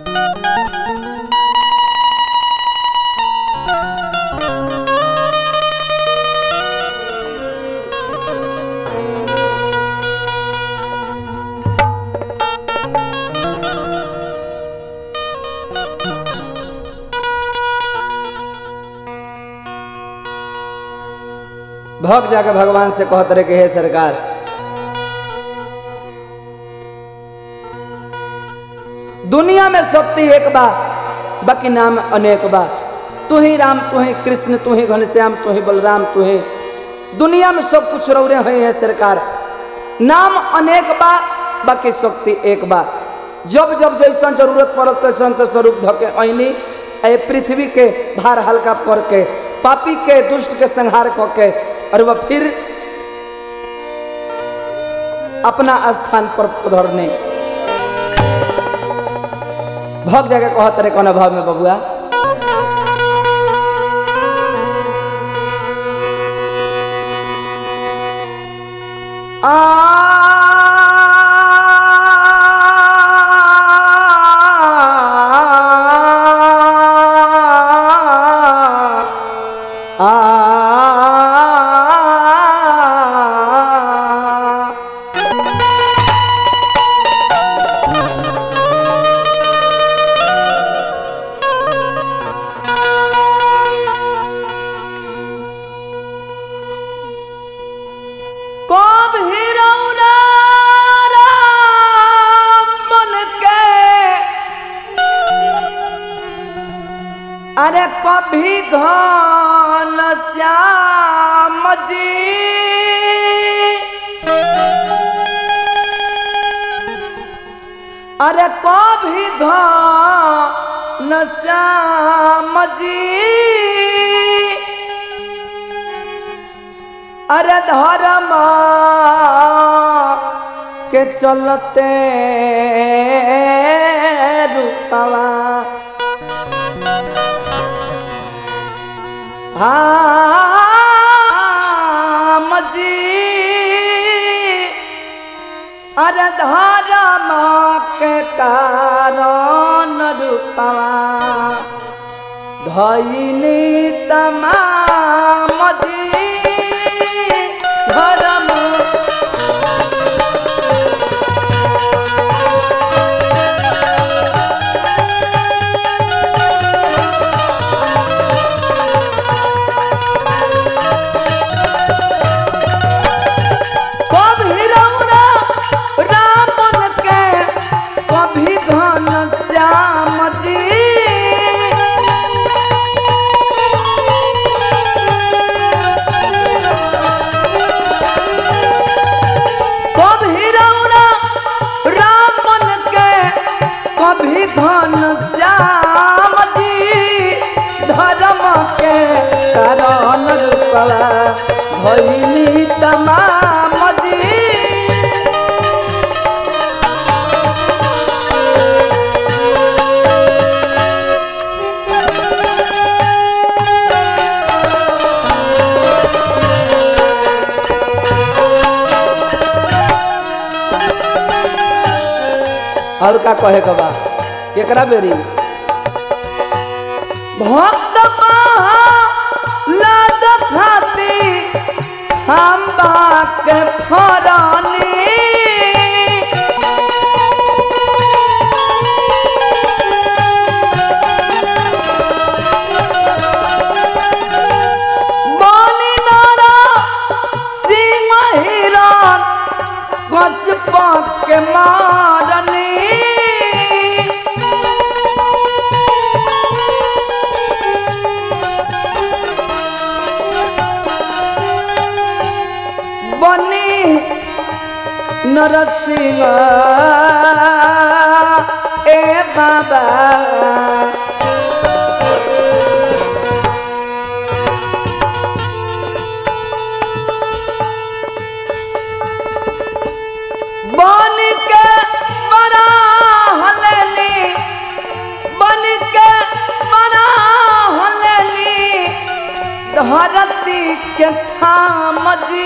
भग जाके भगवान से कहत रहे कि हे सरकार दुनिया में शक्ति एक बा बाकी नाम अनेक बा तू ही राम तू ही कृष्ण तू ही घनश्याम तू ही बलराम तू ही दुनिया में सब कुछ रौरे हुए हैं सरकार नाम अनेक बा बाकी शक्ति एक बा जब जब जैसन जरूरत पड़ल तैसन तो स्वरूप धके ऐनी ए पृथ्वी के भार हल्का करके पापी के दुष्ट के संहार करके और वह फिर अपना स्थान पर उधरने भग जाके कहत रहे कौन भाव में बबुआ कब हिरौना राम बन के अरे कभी घन श्याम जी अरे कभी घन श्याम जी अरे धर्म के चलते रुपवा हाँ जी अरे धर्म के कारण रुपवा धैनी तमाम जी धर्म कभी रौना राम के कभी घन श्याम जी कभी रौना राम के कभी घन श्याम जी धर्म के कारण रूपवा भैनी तमाम जी और का कहे के बा केकरा बेरी भक्त लाद खाती हम के फरानी बलि नारा सिंह हिरण कश्यप के मारनी बनी नरसिंह ए बाबा बन के बना हलेली बन के बना हलेली धरती के थाम जी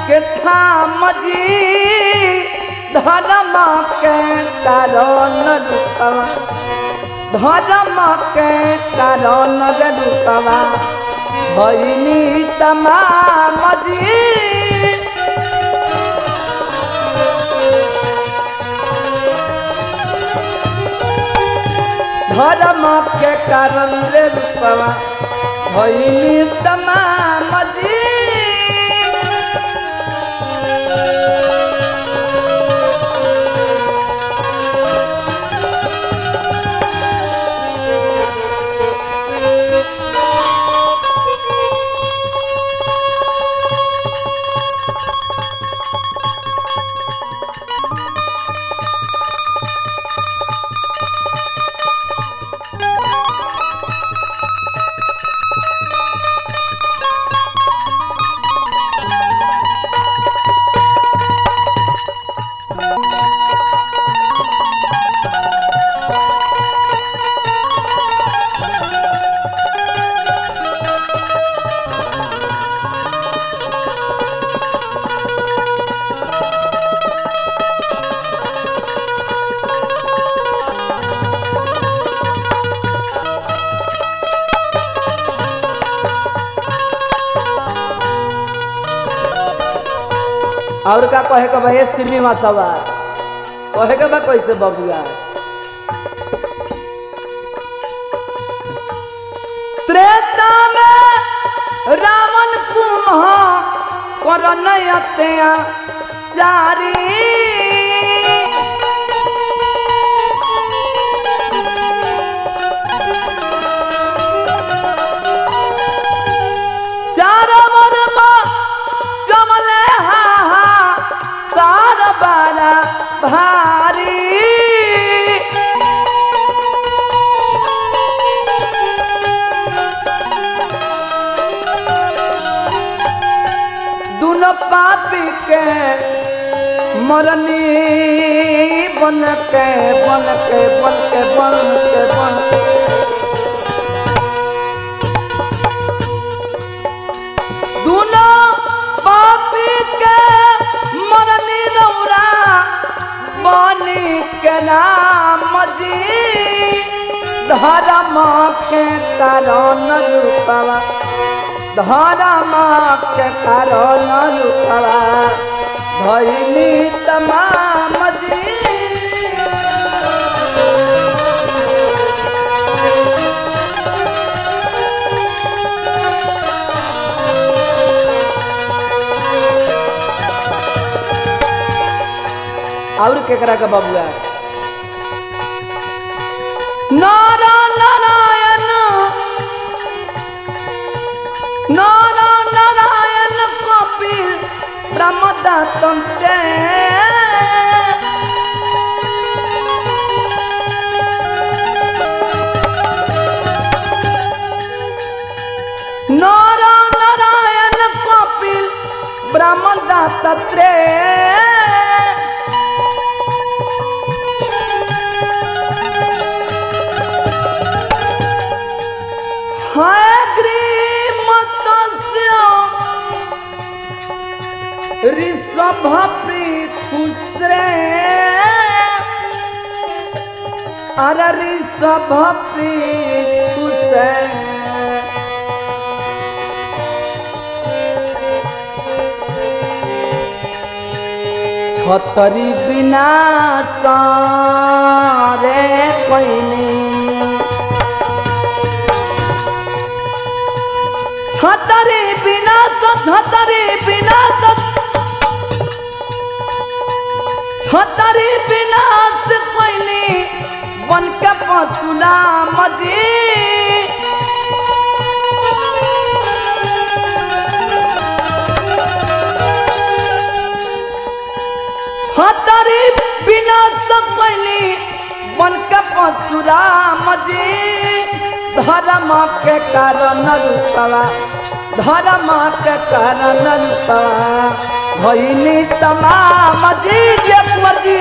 के थाम जी धर्म के कारण रूपवा धर्म के कारण रूपवा भैनी तमाम जी धर्म के कारण रे रूपवा भैनी तमाम जी और का कहे के भाई श्रीनिवास सवार कहे के बा कैसे बबुआ त्रेता में रावण कुम्ह करन अत्या चारी चार वर्मा जमले हा हा कार बारा भारी दुनो पापी के मरनी बन के बन के बन के बन के बन के दुनो पापी के मरनी रौरा बनी के नाम जी धर्म के कारण रूपवा धर्म के कारण रूपवा धैली तमाम जी और केकरा के बबुआ नारा नारायण नारा नारायण कपिल ब्रह्मदत्ते नारा नारायण कपिल ब्रह्मदत्ते हाय ग्रीमतस्य ऋषभ पृथुश्रे अरे ऋषभ पृथुश्रे छतरी विनाश रे कैनी छतरी विनाश छतरी विनाश छतरी विनाश कैनी बन के पशुराम जी छतरी विनाश कैनी बन के पशुराम जी धर्म के कारण रूपवा धर्म के कारण रूपवा भैनी तमाम जी जे कुंवर जी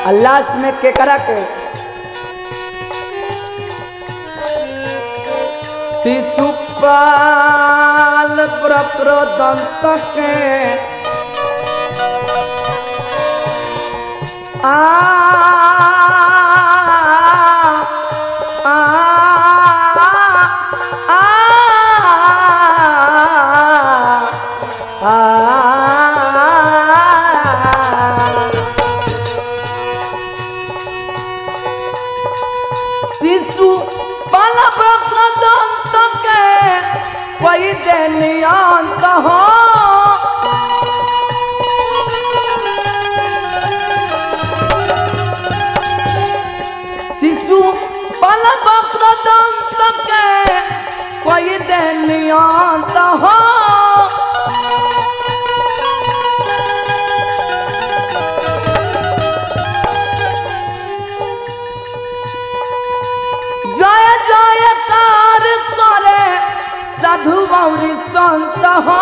आ लास्ट में केकरा के शिशुपाल प्रप्रदंत के आ आ आ आ शिशु बल प्रदंत के कोई देनियांत हो शिशु बल प्रदंत के कोई देनियांत हो জয় জয় কার করে সাধু গৌরী সন্ত হ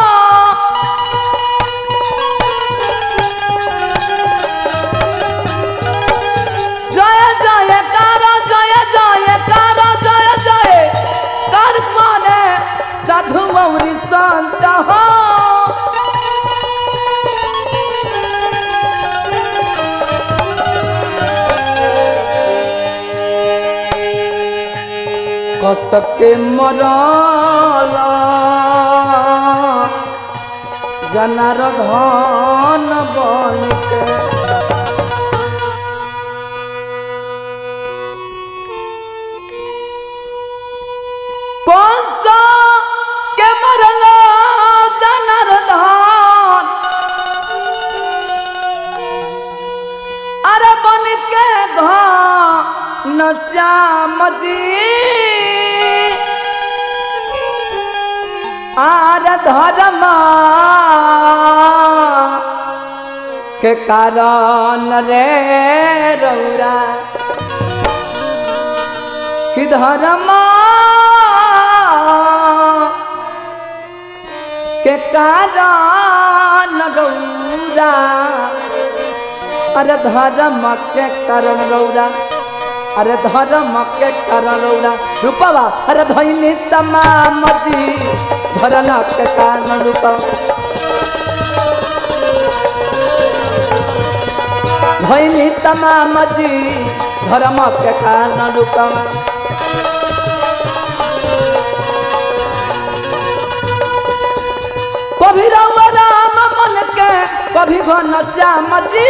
জয় জয় কার জয় জয় কার জয় জয় কার করে সাধু গৌরী সন্ত হ कसके मरल जनार धन बन के कंस के मरल जनार धन अरे बन के घन श्याम जी आर धर्म के कारण रे रौरा कि धर्म के कारण रौरा अरे धर्म के कारण रौरा अरे धर्म के कारण रौरा रूपवा अरे धैली तमाम जी धरल के कारण रूपवा धैली तमाम जी धर्म के कारण रूपवा कभी रउआ राम मन के कभी घन श्याम जी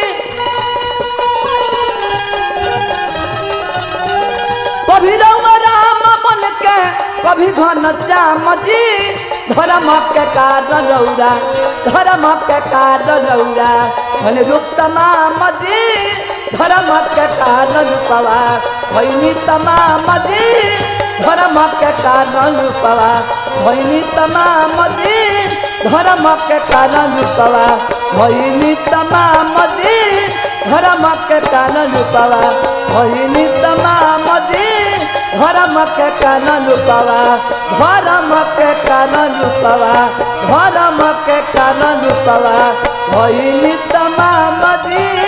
कभी रउआ राम मन के कभी घन श्याम जी धर्म के कारण रौरा धर्म के कारण रौरा भले रूप तमाम जी धर्म के कारण रूपवा भैनी तमाम जी धर्म के कारण रूपवा भैनी तमाम जी धर्म के कारण रूपवा भैनी तमाम जी धर्म के कारण रूपवा भैनी तमाम जी धर्म के कारण रूपवा धर्म के कारण रूपवा धर्म के कारण रूपवा भैनी तमाम जी